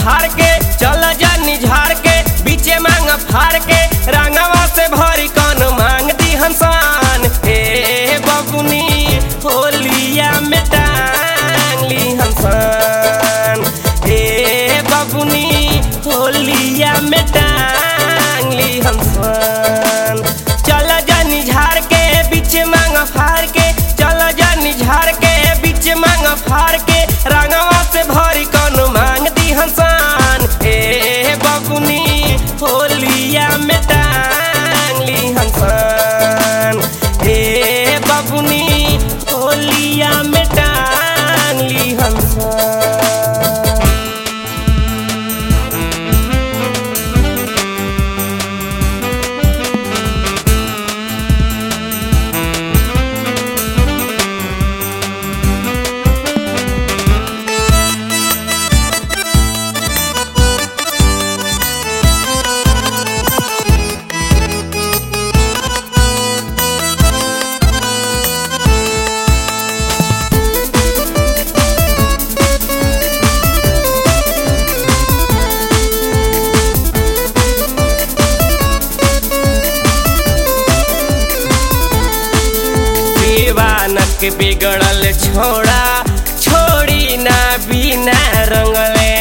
फाड़ के चल जानी झाड़ के बीचे मांग फाड़ के रंगवा से भरी कौन मांग दी हंसान ए बबुनी होलिया में टांग ली हंसान ए बबुनी होलिया में टांग ली हंसान चल जानी झाड़ के बीच मांग फाड़ के चल जानी झाड़ के बीच मांग फाड़ के रंगवा से भरी कौन मांग दी हंसान ए बबुनी होलिया में टांग ली हंसान ए बबुनी होलिया में टांग ली हंसान दीवानक बिगड़ल छोड़ा छोड़ी ना बिना रंगले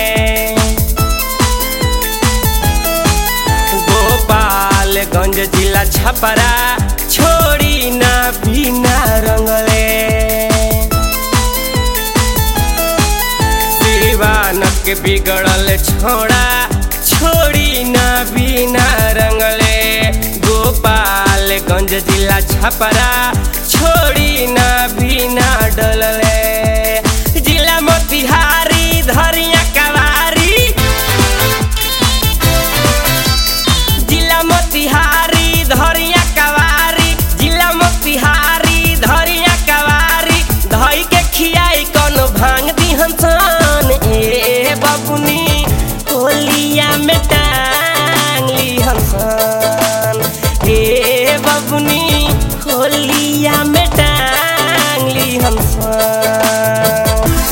गोपालगंज जिला छपरा छोड़ी ना बिना रंगले दीवानक बिगड़ल छोड़ा छोड़ी ना बिना रंगले गोपालगंज जिला छपरा छोड़ी ना बिना डलले जिला मोतिहारी धरिया कवारी जिला मोतिहारी धरिया कवारी जिला मोतिहारी धरिया कवारी धई के खियाई कौन भांग दी हंसान ए बबुनी होलिया में टांग ली हंसान ए बबुनी होलिया में टांग ली हंसान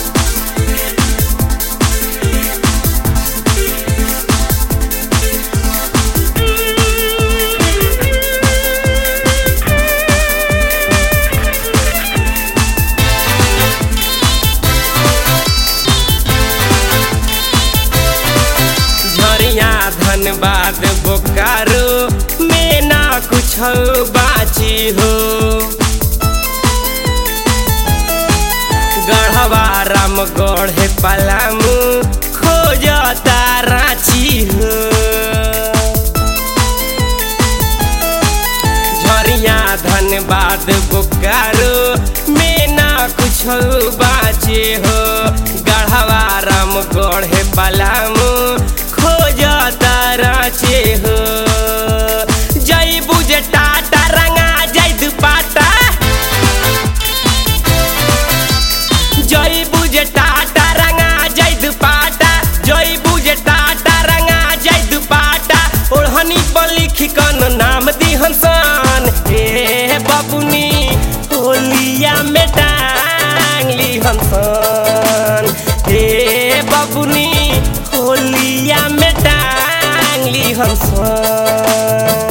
झरिया धनबाद बोकारो में ना कुछ बाची हो गढ़वा रामगढ़ पलामू खोजता रांची हो झरिया धनबाद बोकारो में ना कुछ बाचे हो गढ़वा रामगढ़ पलामू खोजता रांचे हो जय बुझ टाटा रंगा जय दुपाटा जय बुझ टाटा रंगा जय दुपाटा जय बुझ टाटा रंगा जय दुपाटा ओढ़नी पर लिखी कन नाम दी हंसान ए बबुनी होलिया में टांग ली हंसान ए बबुनी होलिया में टांग ली हंसान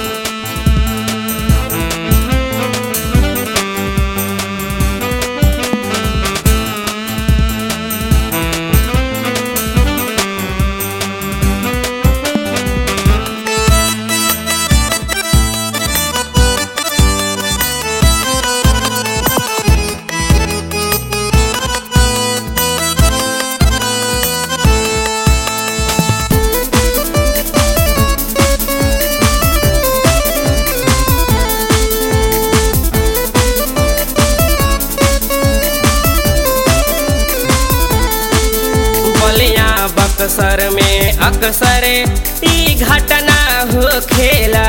बलिया बक्सर में अक्सर ई घटना हो खेला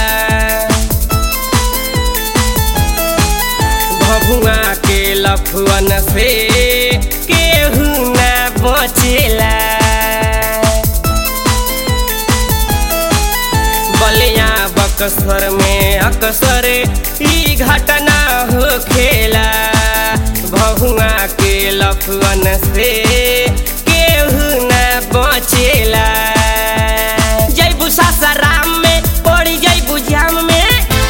भभुआ के लफुअन से केहू ना बचेला बलिया बक्सर में अक्सर ई घटना हो खेला भहुआ के लफुअन से केहू न बच नाचेला जैबू सासाराम में पड़ी जैबू जाम में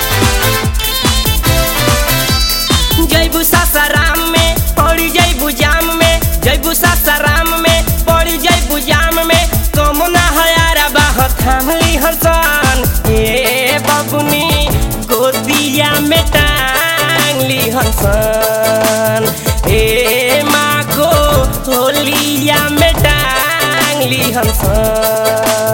जैबू सासाराम में पड़ी जैबू जाम में जैबू सासाराम में पड़ी जैबू जाम में कम ना हयारा बाह थामली हसन ए बबुनी गोदिया में टांगली हसन ए माँ को होलिया में टांगली हसन